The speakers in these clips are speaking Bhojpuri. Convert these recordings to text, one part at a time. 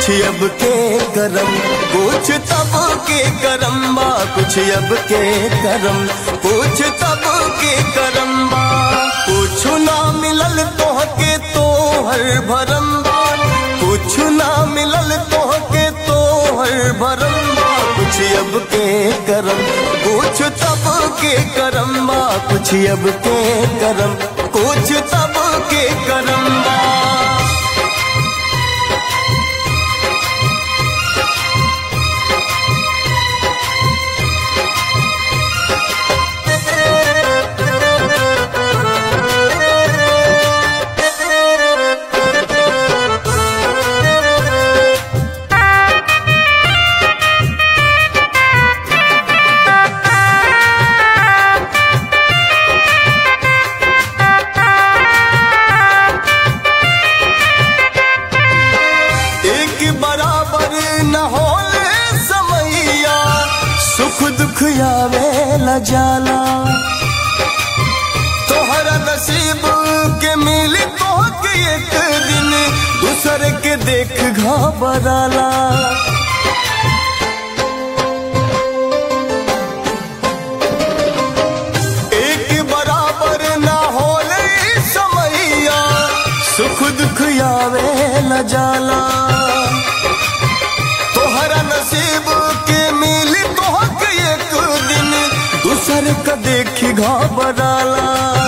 कुछ अब के करम कुछ तब के करम बा कुछ अब के करम कुछ तब के करम बा कुछ ना मिलल तोहके तो हर भरम बा कुछ ना मिलल तोहके तो हर भरम बा कुछ अब के करम कुछ तब के करम बा कुछ अब के करम कुछ तब के करम बा एक बराबर न होले समैया सुख दुख आवे ल जाला तोहरा नसीब के मिली तोहके एक दिन दूसरे के देख घबराला एक बराबर ना होले समैया सुख दुख आवे न जाला तोहरा नसीब के मिली तोहके एक दिन दूसर का देखी घबराला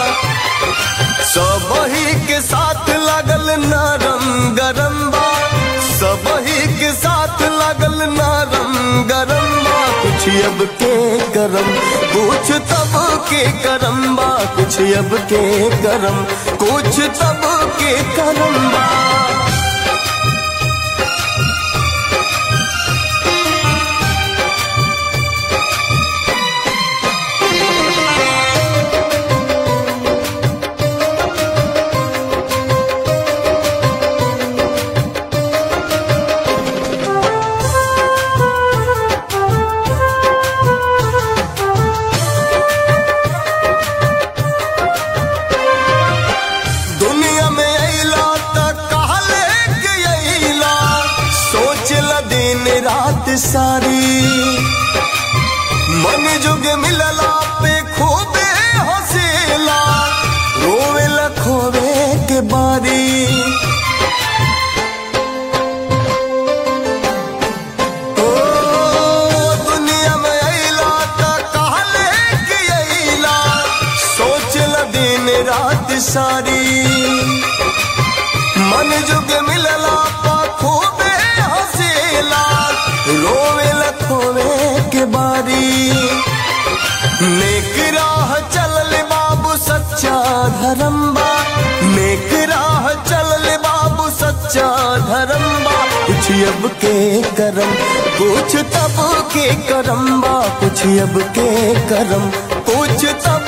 सबही के साथ लगल नरम गरम बा सबही के साथ लगल नरम गरम बा कुछ अब के करम कुछ तब के करम बा कुछ अब के करम कुछ तब के करम बा दुनिया में अला तक कहले के अला सोच ल दिन रात सारी मन जुग मिलला पे खूबे हंसेला रोवे ल खोवे के बारी ओ दुनिया में अला तक कहले के अला सोच ल दिन रात सारी मन जुग मिलला पा खूबे हंसेला रोवे लखोवे के बारी नेक राह चलल बाबू सच्चा धर्म बा नेक राह चलल बाबू सच्चा धर्म बा कुछ अब के करम कुछ तब के करम बा कुछ अब के करम कुछ तब